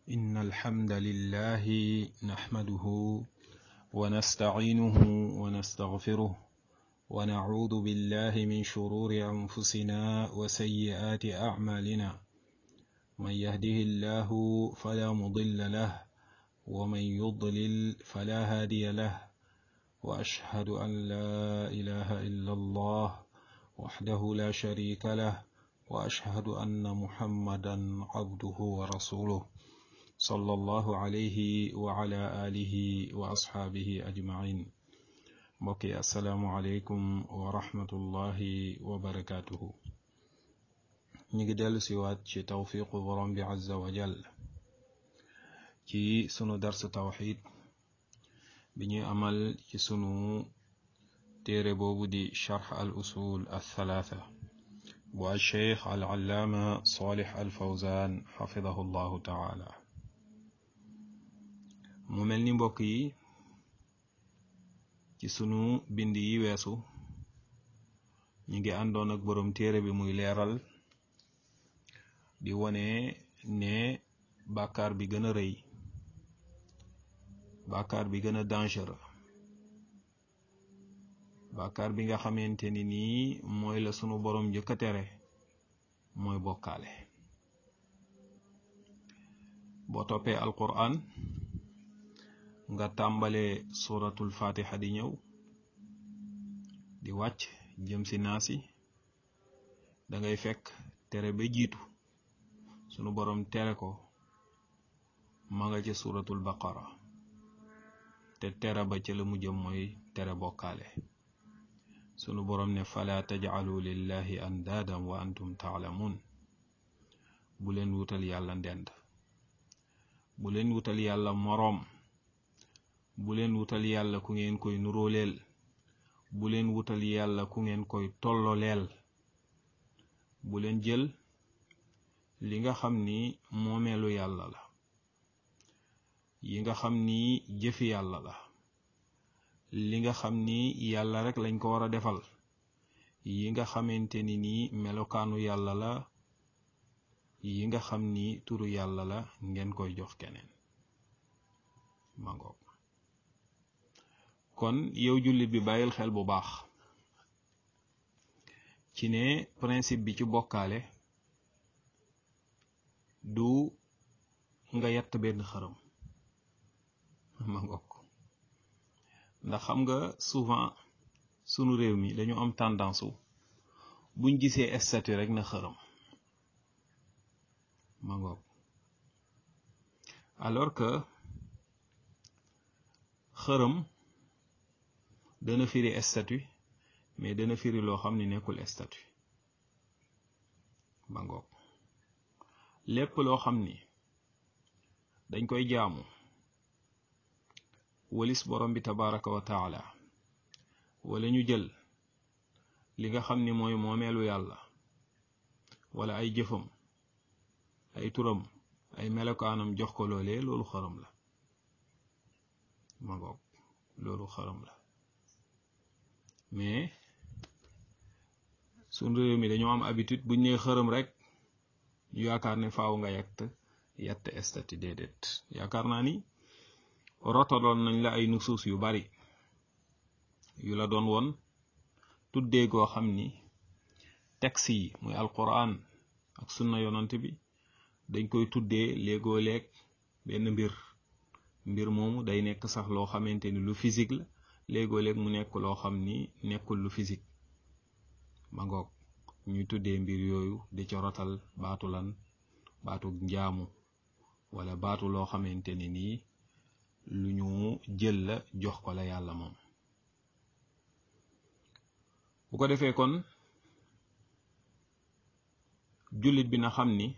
إن الحمد لله نحمده ونستعينه ونستغفره ونعوذ بالله من شرور أنفسنا وسيئات أعمالنا من يهده الله فلا مضل له ومن يضلل فلا هادي له وأشهد أن لا إله إلا الله وحده لا شريك له وأشهد أن محمدا عبده ورسوله صلى الله عليه وعلى آله وأصحابه أجمعين mbokki asalaamualeykum wa rahmatullahi wa barakaatuhu ñu ngi dellu siwaat ci tawfiqu borom bi azza wa jal ci sunu dars tawxid bi ñuy amal ci sunu téere boobu di charx al usul al thalaatha bu al cheikh al allaama salih al fawzan xafidahu llahu taala mu mel ni mbokk yi ci sunu bind yi weesu ñu ngi àndoon ak boroom téere bi muy leeral di wone ne bàkkaar bi gën a rëy bàkkaar bi gën a dangereux bàkkaar bi nga xamante ni nii mooy la sunu boroom njëkk a tere mooy bokkaale boo toppee alquran nga tàmbale suratul fatiha di ñëw di wàcc jëm si naasi da ngay fekk tere ba jiitu sunu boroom tere ko ma nga ca suratul baqara te tere ba ca la mu jëm mooy tere bokkaale sunu boroom ne fala tajcalu lillahi andaadan wa antum taalamun bu leen wutal yàlla ndend bu leen wutal yàlla moroom bu leen wutal yàlla ku ngeen koy nuróoleel bu leen wutal yàlla ku ngeen koy tolloleel bu leen jël li nga xam ni moomeelu yàlla la yi nga xam ni jëfi yàlla la li nga xam ni yàlla rek lañ ko war a defal yi nga xamante ni nii melokaanu yàlla la yi nga xam ni turu yàlla la ngeen koy jox keneen mangoog kon yow jullit bi bàyyil xel bu baax ci ne principe bi ci bokkaale du nga yatt benn xërëm ma ngokk ndax xam nga souvent sunu réew mi dañu am tendance wu buñ gisee statut rek na xërëm ma ngokk alors que xërëm dana firi statut mais dana firi loo xam ni nekkul statut ba ngoog lépp loo xam ni dañ koy jaamu walis borom bi tabaraka wa taala wala ñu jël li nga xam ni mooy moomeelu yàlla wala ay jëfam ay turam ay melokaanam jox ko loolee loolu xërëm la ma ngoog loolu xërëm la mais suñ réew mi dañoo am habitude buñ nee xërëm rek ñu yaakaar ne faaw nga yett yett estati déedéet yaakaar naa ni rotaloon nañ la ay nusuus yu bari yu la doon woon tuddee goo xam ni texte yi muy alquran ak sunna yonant bi dañ koy tuddee léegoo leeg benn mbir mbir moomu day nekk sax loo xamante ni lu physique la léegoo léeg mu nekk loo xam ni nekkul lu physique ma ngoog ñuy tuddee mbir yooyu di ca rotal baatu lan baatu njaamu wala baatu loo xamante ni nii lu ñu jël la jox ko la yàlla moom bu ko defee kon jullit bi na xam ni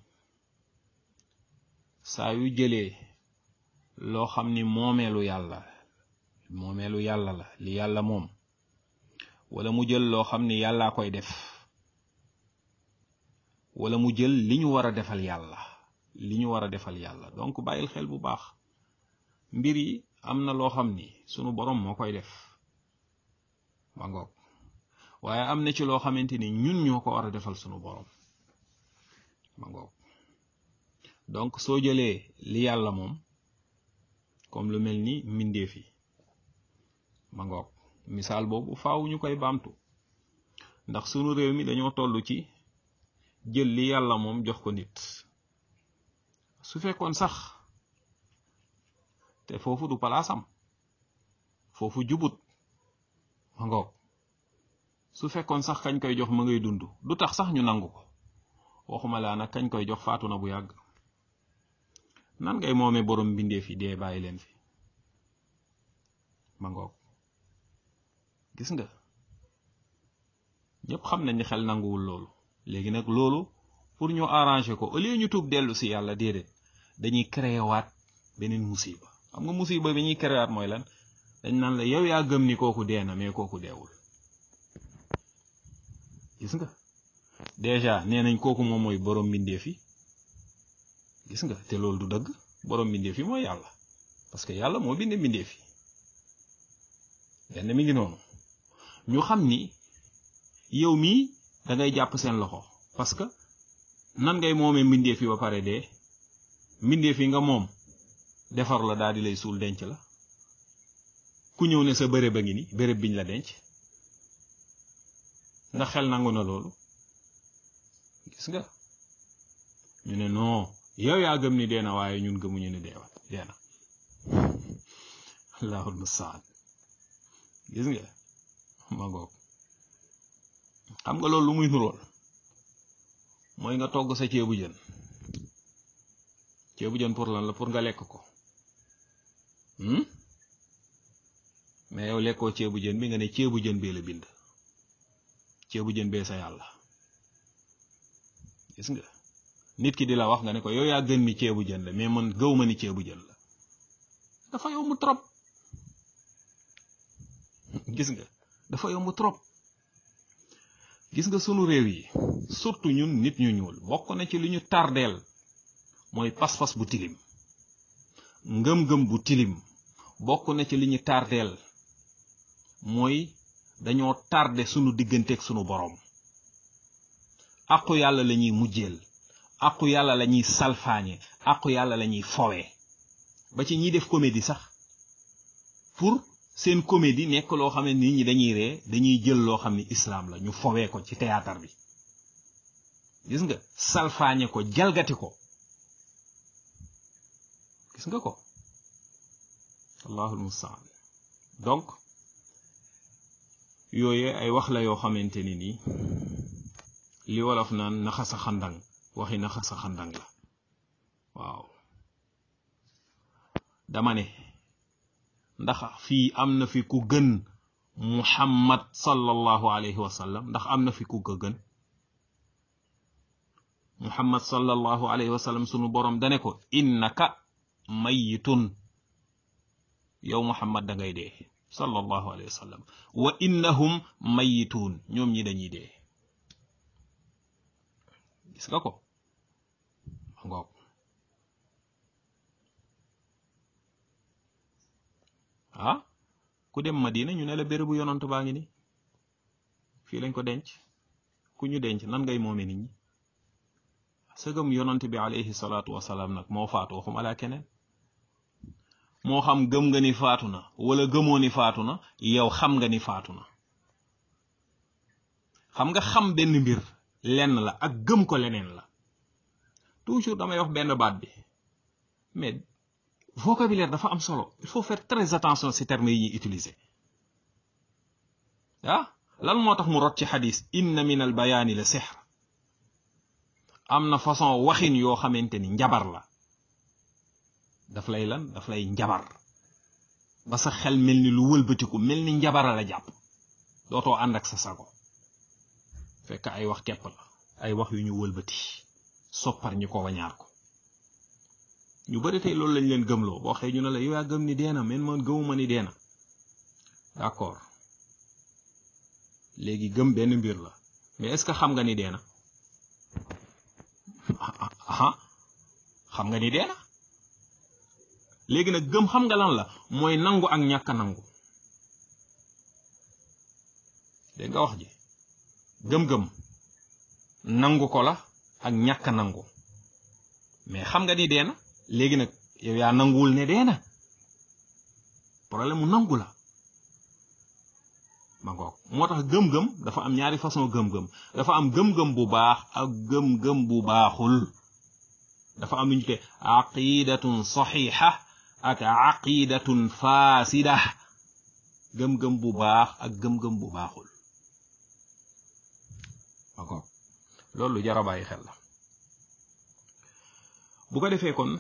saa yu jëlee loo xam ni moomeelu yàlla moomeelu yàlla la li yàlla moom wala mu jël loo xam ni yàllaa koy def wala mu jël li ñu war a defal yàlla li ñu war a defal yàlla donc bàyyil xel bu baax mbir yi am na loo xam ni sunu borom moo koy def ma ngoog waaye am na ci loo xamante ni ñun ñoo ko war a defal sunu borom ma ngoog donc soo jëlee li yàlla moom comme lu mel ni mbindeef yi ma ngoog misaal boobu faaw ñu koy baamtu ndax sunu réew mi dañoo toll ci jël li yàlla moom jox ko nit su fekkoon sax te foofu du palaasam foofu jubut ma ngoog su fekkoon sax kañ koy jox ma ngay dund du tax sax ñu nangu ko waxuma laa nag kañ koy jox faatu na bu yàgg nan ngay moomee borom mbindeef yi dee bàyyi leen fi ma ngoog gis nga ñëpp xam nañ ni xel nanguwul loolu léegi nag loolu pour ñu arranger ko au lieu ñu tuub dellu si yàlla déedéet dañuy créer waat beneen musiba xam nga musiba bi ñuy créer waat mooy lan dañ naan la yow yaa gëm ni kooku dee na mais kooku deewul gis nga déjà nee nañ kooku moom mooy borom mbindeef yi gis nga te loolu du dëgg borom mbindeef yi mooy yàlla parce que yàlla moo bind mbindeef yi benn mi ngi noonu ñu xam ni yow mii da ngay jàpp seen loxo parce que nan ngay moomee mbindeef yi ba pare dee mbindeef yi nga moom defar la daal di lay suul denc la ku ñëw ne sa bërëb a ngi ni bërëb biñ la denc ndax xel nangu na loolu gis nga ñu ne non yow yaa gëm ni dee na waaye ñun gëmuñu ni deewa dee na allahul mustaan gis nga ma ngoog xam nga loolu lu muy nurool mooy nga togg sa ceebu jën ceebu jën pour lan la pour nga lekk ko mais yow lekkoo ceebu jën bi nga ne ceebu jën bee la bind ceebu jën bee sa yàlla gis nga nit ki di la wax nga ne ko yow yaa gën mi ceebu jën la mais man gëw ma ni ceebu jën la dafa yomb trop gis nga dafa yomb trop gis nga sunu réew yi surtout ñun nit ñu ñuul bokk na ci li ñu tardeel mooy pas-pas bu tilim ngëm-ngëm bu tilim bokk na ci li ñu tardeel mooy dañoo tardé sunu digganteeg sunu boroom àqu yàlla la ñuy mujjeel àqu yàlla la ñuy salfaañe àqu yàlla la ñuy fowee ba ci ñiy def comédie sax pour seen comédie nekk loo xam ne nit ñi dañuy ree dañuy jël loo xam ne islam la ñu fowee ko ci théâtre bi gis nga salfaañe ko jalgati ko gis nga ko allahul mustaan donc yooye ay wax la yoo xamante ni nii li wolof naan naxa sa xandang waxi naxa sa xandang la waaw dama ne ndax fii am na fi ku gën muhammad sallallahu alayhi wa sallam ndax am na fi ku ko gën muhammad sallallahu alayhi wa sallam sunu borom dane ko innaka mayitun yow muhammad da ngay dee sallallahu alayhi wa sallam wa innahum mayituun ñoom ñi dañuy dee gis nga ko ngoog ah ku dem madina ñu ne la bérébu yonant baa ngi ni fii lañ ko denc ku ñu denc nan ngay moome nit ñi sëgëm yonant bi alayhi salaatu wasalaam nag moo faatu waxuma laa keneen moo xam gëm nga ni faatu na wala gëmoo ni faatu na yow xam nga ni faatu na xam nga xam benn mbir lenn la ak gëm ko leneen la toujours damay wax benn baat bi mais vocabulaire dafa am solo il faut faire très attention ci termes yi ñuy utiliser ah lan moo tax mu rot ci xadis inna min al bayaani la sihr am na façon waxin yoo xamante ni njabar la daf lay lan daf lay njabar ba sa xel mel ni lu wëlbatiku mel ni njabara la jàpp dootoo ànd ak sa sago fekk ay wax kepp la ay wax yu ñu wëlbati soppar ñi ko wañaar ko ñu bari tey loolu lañ leen gëmloo boo xëy ñu ne la yow yaa gëm ni deena men man gëmuma ni deena d'accord léegi gëm benn mbir la mais est-ce que xam nga ni deena aha xam nga ni deena léegi nag gëm xam nga lan la mooy nangu ak ñàkk nangu dégg nga wax ji gëm-gëm nangu ko la ak ñàkk nangu mais xam nga ni dee na léegi nag yow yaa nanguwul ne dee na problème mu nangu la ma ngoog moo tax gëm-gëm dafa am ñaari façon gëm-gëm dafa am gëm-gëm bu baax ak gëm-gëm bu baaxul dafa am lu ñu te aqidatun saxiixa ak aqidatun faasida gëm-gëm bu baax ak gëm-gëm bu baaxul ma ngoog loolu lu jar a bàyyi xel la bu ko defee kon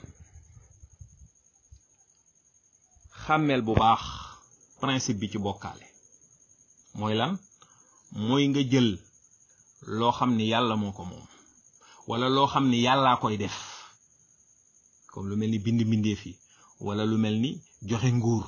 xàmmeel bu baax principe bi ci bokkaale mooy lan mooy nga jël loo xam ni yàlla moo ko moom wala loo xam ni yàllaa koy def comme lu mel ni bind mbindeef yi wala lu mel ni joxe nguur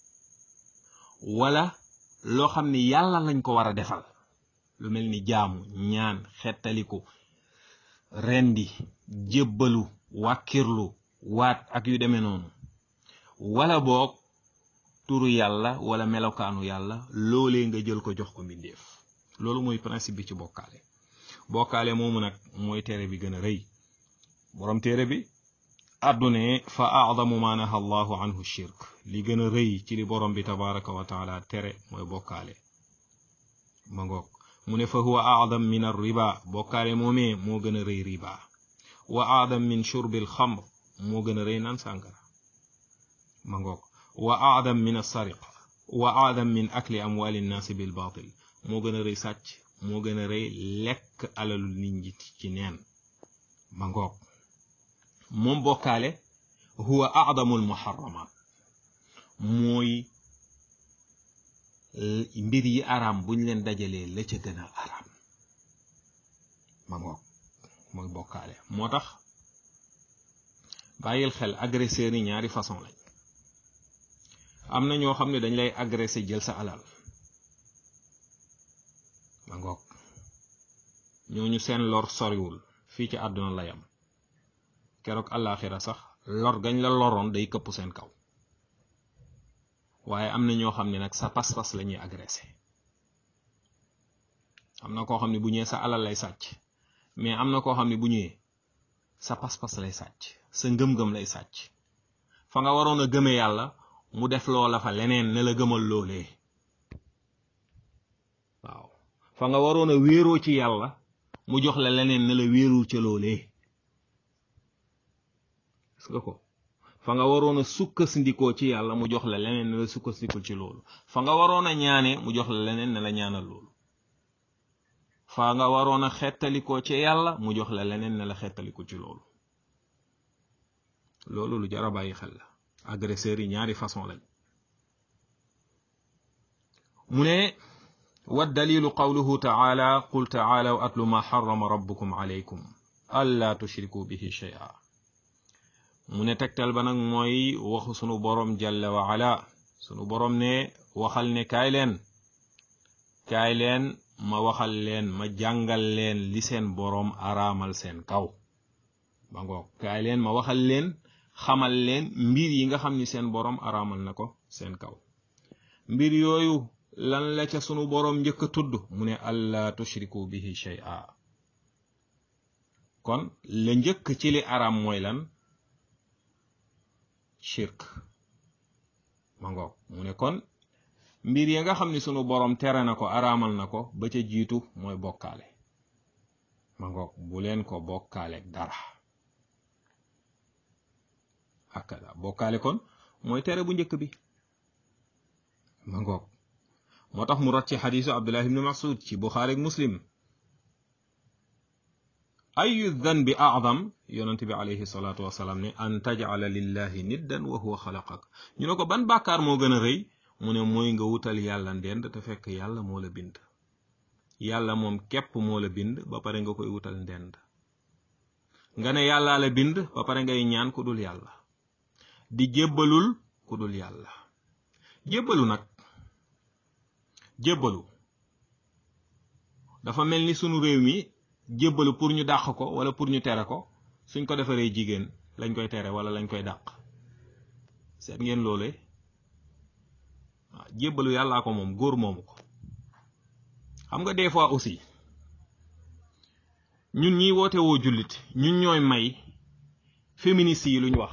wala loo xam ni yàlla lañ ko war a defal lu mel ni jaamu ñaan xettaliku rendi jébbalu wàkkirlu waat ak yu demee noonu wala boog turu yàlla wala melokaanu yàlla loolee nga jël ko jox ko mbindeef loolu mooy principe bi ci bokkaale bokkaale moomu nag mooy téere bi gën a rëy borom téere bi àddune fa aadamu ma naha allahu anhu shirk li gën a rëy ci li borom bi tabaraka wa taala tere mooy bokkaale ma ngoog mu ne fa huwa aadam min ar riba bokkaale moomee moo gën a rëy riba wa aadam min shurbil xamr moo gën a rëy naan sàngara ma ngoog wa aadam min assariqa wa aadam min akli amwali nnaasi bil baatil moo gën a rëy sàcc moo gën a rëy lekk alalu nit ñi ci neen ma ngoog moom bokkaale huwa aadamul muharramat mooy mbir yi araam buñ leen dajalee la ca gën a araam ma ngoog mooy bokkaale moo tax bàyyil xel agresseurs yi ñaari façon lañ am na ñoo xam ne dañ lay agressé jël sa alal ma ngoog ñooñu seen lor soriwul fii ci àdduna la yam keroog àllaaxira sax lor gañ la loroon day këpp seen kaw waaye am na ñoo xam ne nag sa pas-pas la ñuy agressé am na koo xam ne bu ñëwee sa alal lay sàcc mais am na koo xam ne bu ñëwee sa pas-pas lay sàcc sa ngëm-ngëm lay sàcc fa nga waroon a gëme yàlla mu def loola fa leneen ne la gëmal loolee waaw fa nga waroon a wéeroo ci yàlla mu jox la leneen ne la wéerul ca loolee gis nga ko fa nga waroon a sukkasndikoo ci yàlla mu jox la leneen ne la sukkasndikul ci loolu fa nga waroon a ñaane mu jox la leneen ne la ñaanal loolu fa nga waroon a xettalikoo ci yàlla mu jox la leneen ne la xettalikul ci loolu loolu lu jar a bàyyi xel la agresseurs yi ñaari façon lañ mu ne wa dalilu qawluhu taala qul taalaw atlu ma xarama rabbukum alaykum alla tushriku bihi shay'a mu ne tegtal ba nag mooy waxu sunu boroom jalla wa ala sunu boroom ne waxal ne kaay leen kaay leen ma waxal leen ma jàngal leen li seen boroom araamal seen kaw ba ngoog kaay leen ma waxal leen xamal leen mbir yi nga xam ni seen boroom araamal na ko seen kaw mbir yooyu lan la ca sunu boroom njëkk a tudd mu ne alla tushriku bihi shay'a kon la njëkk ci li araam mooy lan shirk ma ngoog mu ne kon mbir yi nga xam ni sunu boroom tere na ko araamal na ko ba ca jiitu mooy bokkaale ma ngoog bu leen ko bokkaale dara hakada bokkaale kon mooy tere bu njëkk bi ma ngoog moo tax mu rot ci xadiisu abdullah ibni masud ci buxaari ak muslim ayu danbi acdam yonent bi alayhi salaatu wasalaam ne an tajcala lillahi niddan wa huwa xalaqak ñu ne ko ban bàkkaar moo gën a rëy mu ne mooy nga wutal yàlla ndend te fekk yàlla moo la bind yàlla moom képp moo la bind ba pare nga koy wutal ndend nga ne yàllaa la bind ba pare ngay ñaan ku dul yàlla di jébbalul ku dul yàlla jébbalu nag jébbalu dafa mel ni sunu réew mi jébbalu pour ñu dàq ko wala pour ñu tere ko suñ ko defaree jigéen lañ koy tere wala lañ koy dàq seet ngeen loole waaw jébbalu yàllaa ko moom góor moomu ko xam nga des fois aussi ñun ñiy woote woo jullit ñun ñooy may féministes yi lu ñu wax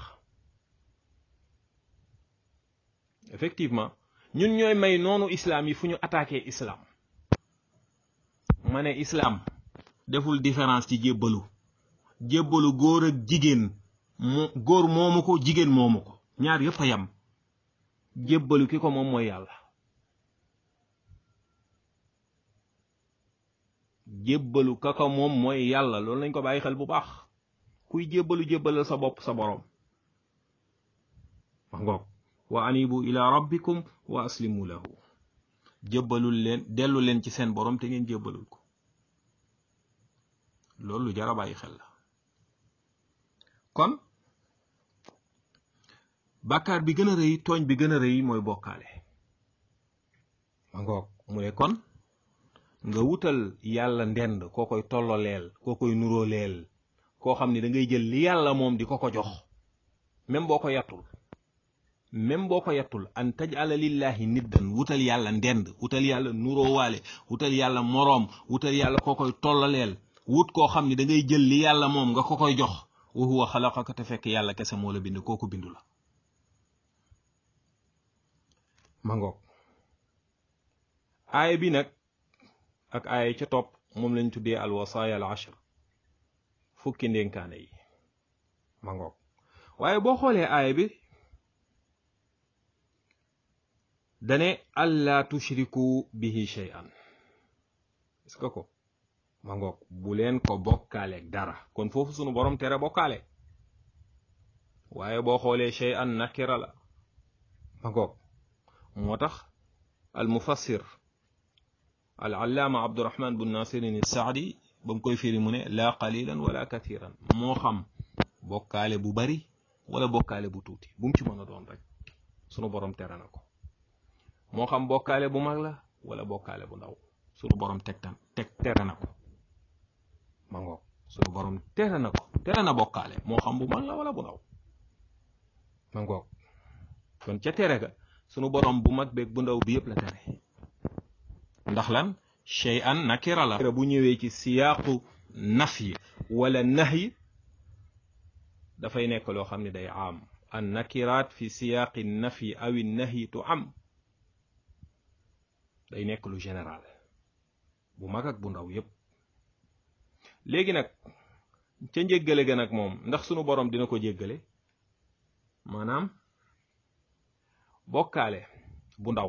effectivement ñun ñooy may noonu islam yi fu ñu attaqué islam ma ne islam deful différence ci jébbalu jébbalu góor ak jigéen mo góor moomu ko jigéen moomu ko ñaar yëpp a yam jébbalu ki ko moom mooy yàlla jébbalu ka ko moom mooy yàlla loolu lañ ko bàyyi xel bu baax kuy jébbalu jébbalal sa bopp sa boroom wax ngoog wa anibu ila rabbikum wa aslimu lahu jébbalul leen dellu leen ci seen boroom te ngeen jébbalul ko loolu lu jar a bàyyi xel la kon bàkkaar bi gën a rëy tooñ bi gën a rëy mooy bokkaale ma ngoog mu ne kon nga wutal yàlla ndend koo koy tolloleel koo koy nuróoleel koo xam ne da ngay jël li yàlla moom di ko ko jox même boo ko yattul même boo ko yattul an tajala lillahi niddan wutal yàlla ndend wutal yàlla nuróowaale wutal yàlla moroom wutal yàlla koo koy tolloleel wut koo xam ne da ngay jël li yàlla moom nga ko koy jox wa huwa xalaqaka te fekk yàlla kese moo la bind kooku bindu la ma ngoog aaya bi nag ak aaya ca topp moom lañ tuddee al wasaaya al ashr fukki ndénkaane yi ma ngoog waaye boo xoolee aaya bi dane allaa tushriku bihi shay'an est-ce que ko ma ngoog bu leen ko bokkaaleeg dara kon foofu sunu borom tere bokkaale waaye boo xoolee shay'an nakira la ma ngoog moo tax al mufassir al allaama abdurahman bun nasirin saadi ba mu koy firi mu ne laa qalilan wala kathiran moo xam bokkaale bu bari wala bokkaale bu tuuti bu mu ci mën a doon rek sunu borom tere na ko moo xam bokkaale bu mag la wala bokkaale bu ndaw sunu borom teg tan teg tere na ko ma ngoog sunu borom tere na ko tere na bokkaale moo xam bu mag la wala bu ndaw ma ngoog kon ca tere ga sunu borom bu mag beeg bu ndaw bi yëpp la tere ndax lan shay'an nakira la bu ñëwee ci siyaaqu nafyi wala nahyi dafay nekk loo xam ne day am an nakiraat fi siyaaqi nafyi awi nahyi tu am day nekk lu général bu mag ak bu ndaw yépp léegi nag ca njéggale ga nag moom ndax sunu borom dina ko jéggale maanaam bokkaale bu ndaw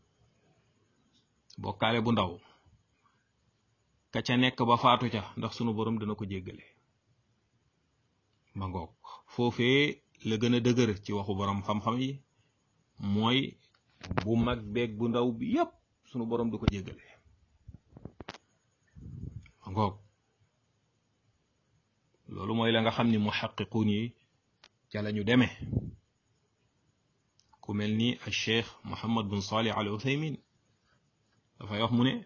bokkaale bu ndaw ka ca nekk ba faatu ca ndax sunu borom dina ko jéggale ma ngoog foofee la gën a dëgër ci waxu borom xam-xam yi mooy bu mag beeg bu ndaw bi yépp sunu borom du ko jéggale ma ngoog loolu mooy la nga xam ni muhaqiquun yi ca la ñu demee ku mel ni al cheikh Muhammad bin Salih al Uthaymin dafay wax mu ne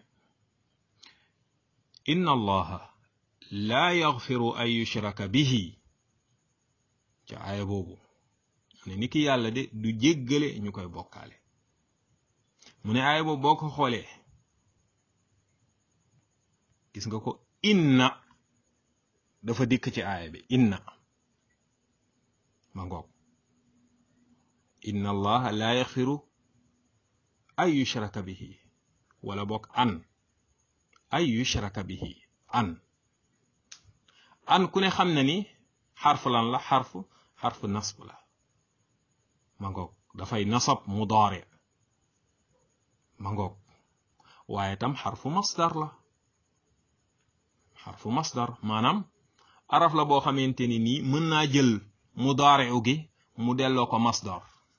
inna allaha laa yaxfiru an yushraka bihi ca aaya boobu ne ni ki yàlla de du jéggale ñu koy bokkaale mu ne aaya boobu boo ko xoolee gis nga ko inna dafa dikk ci aaya bi inna ma ngoog inna allaha laa yaxfiru an yushraka bihi wala bokk an ay yushraka bihi an an ku ne xam na ni xarf lan la xarf xarf nasb la ma ngoog dafay nasab mudaari ma ngoog waaye tam xarfu masdar la xarfu masdar maanaam araf la boo xamante ni nii mën naa jël mudaari gi mu delloo ko masdar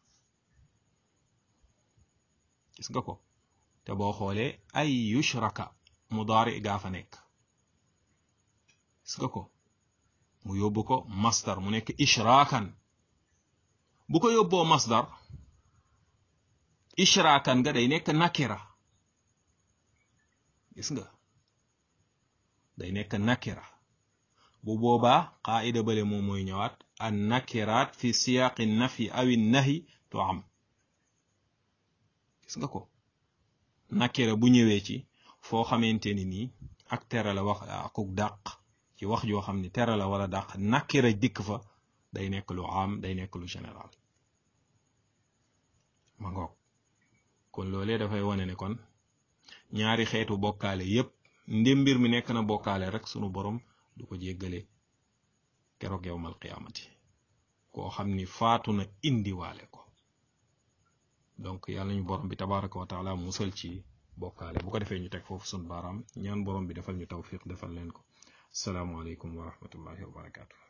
gis nga ko te boo xoolee ay yushraka mudaari gaa fa nekk gis nga ko mu yóbbu ko masdar mu nekk ishraakan bu ko yóbboo masdar ishraakan nga day nekk nakira gis nga day nekk nakira bu boobaa qaida bale moom mooy ñëwaat an nakiraat fi siyaaqi nafi awi nahi tu am gis nga ko nakira bu ñëwee ci foo xamante ni nii ak tere la wax akuk dàq ci wax joo xam ne tere la wala dàq nakira dikk fa day nekk lu am day nekk lu général ma ngoog kon loolee dafay wane ne kon ñaari xeetu bokkaale yépp ndem mbir mi nekk na bokkaale rek sunu borom du ko jéggale keroog yowmal qiyaamati koo xam ni faatu na indiwaale ko donc yàlla ñu borom bi tabaraka wa taala musal ci bokkaale bu ko defee ñu teg foofu sun baaraam ñaan borom bi defal ñu tawfiq defal leen ko asalaamualeykum wa rahmatullahi wa barakaatu.